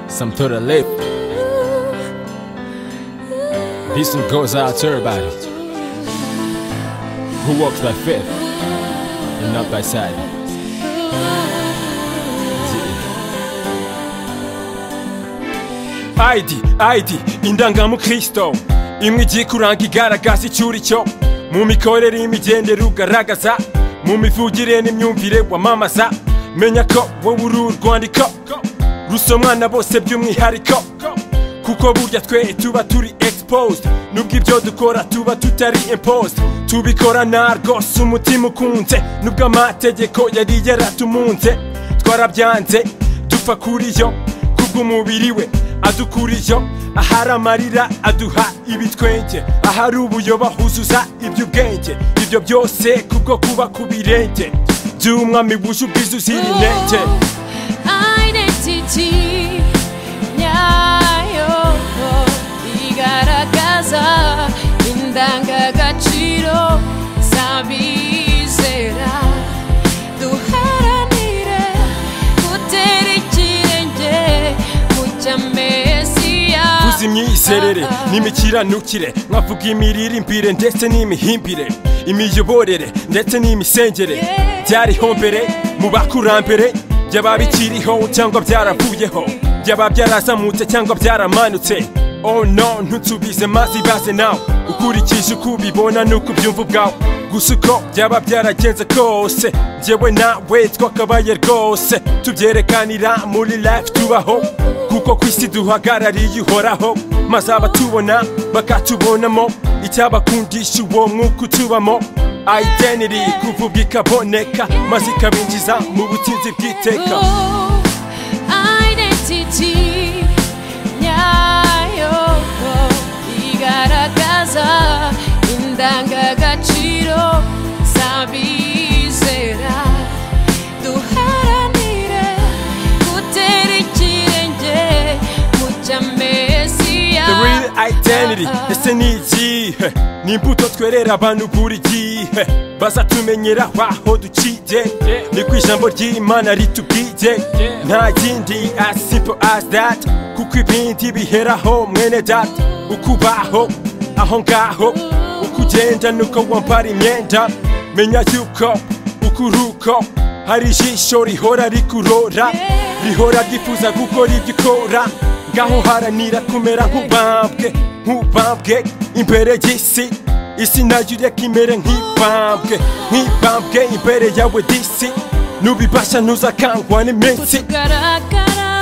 Some to the lip. This one goes out to everybody. Who walks by faith and not by sight? ID ID indangamukristo imwe igiye kuranga igaragaza icyo uri cyo mu mikorere y'imigendere ugaragaza mu mivugire n'imyumvire wamamaza menya ko wowe uri urwandiko rusomwa na bose by'umwihariko kuko burya twe tuba turi exposed nubwo ibyo dukora tuba tutari imposed tubikora narwose umutima ukunze nubwo amategeko yari yaratumunze twarabyanze dupfa kuri yo kubw'umubiri we adukuriyo ahari amarira aduha ibitwenge ahari ubuyoba huzuza iby'ubwenge ibyo byose kubwo kuba ku birenge by'umwami wuje ubwiza uzira intege identity nyayo igaragaza indangagaciro z'abizera duharanire gutera ikirenge kujya mesiya kuza imyizerere n'imikiranukire nkavuga imirire imbere ndetse n'imihimbire imiyoborere ndetse n'imisengere byariho mbere mu bakurambere byaba bikiriho cyangwa byaravuyeho byaba byarazamutse cyangwa byaramanutse oh no ntutubize mazi baze nawe ukurikije uko ubibona n'uko ubyumva ubwawe gusa uko byaba byaragenze kose njyewe nawe twakabaye rwose tubyerekanira muri life tubaho kuko ku isi duhagarariye uhoraho maze abatubona bakatubonamo icyabakundisha uwo mwuka utubamo identity kuvuga ikaboneka maze ikabinjiza mu butinzi bw'iteka Oh, identity nyayo igaragaza indangagaciro z'abizera duharanire gutera ikirenge mu cya mesiya the real identity ese ni ikihe ni imbuto twerera abantu buri gihe bazatumenyera aho duciye ni ku ijambo ry'imana ritubwiye nta yindi as simple as that kuko ibindi biheraho mwene data ukubaho aho ngaho uko ugenda nuko wambara imyenda menya yuko uko uri uko hari ijisho rihora rikurora rihora ryifuza gukora ibyo ukora ngaho haranira kumera nk'ubambwe nk'ubambwe imbere y'isi isi nayo ireka imere nk'ibambwe nk'ibambwe imbere yawe disi nubibasha ntuzakangwa n'iminsi kutugaragara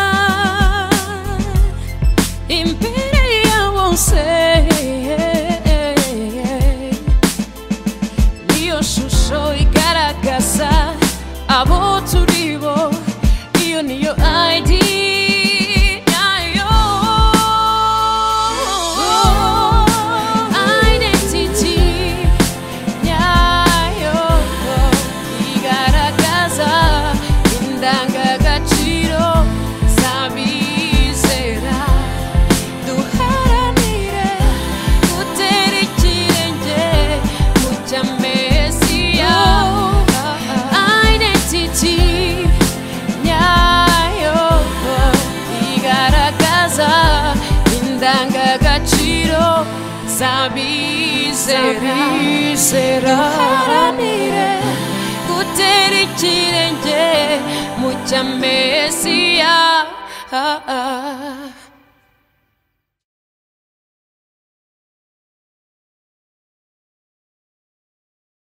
imbere ya bose niyo shusho igaragaza abo turi bo iyo niyo ID yayo. Identity nyayo igaragaza indangagaciro z'abizera duharanire gutera ikirenge mu cya mesiya identity nyayo igaragaza indangagaciro z'abizera duharanire gutera ikirenge mu cya mesiya